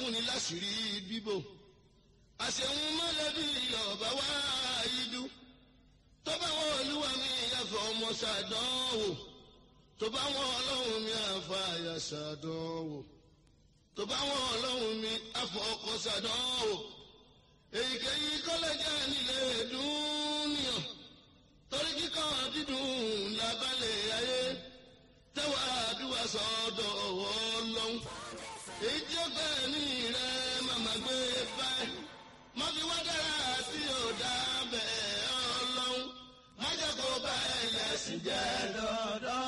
ní láṣìírí bíbò àṣehun mọ́lẹ́bí ọ̀bá wá ìdú tó bá wọn olúwa mi yàfọ̀ ọmọ ṣàdánwò tó bá wọn ọlọ́run mi àfa àyà ṣàdánwò tó bá wọn ọlọ́run mi àfọ̀ ọkọ̀ ṣàdánwò èyíkéyìí kọ́lẹ́jà nílé dúníyàn torí kíkọ́ dídùn lábálẹ̀ ayé tẹ́wà àdúrà sọ́dọ̀ ọlọ́run èyí tí ó gbẹ́ ní rẹ̀ màmá gbé báyìí má fi wá dára tí ò dá bẹ́ẹ̀ ọlọ́run má jẹ́ kó bá ẹlẹ́sìn jẹ́ dọ́dọ́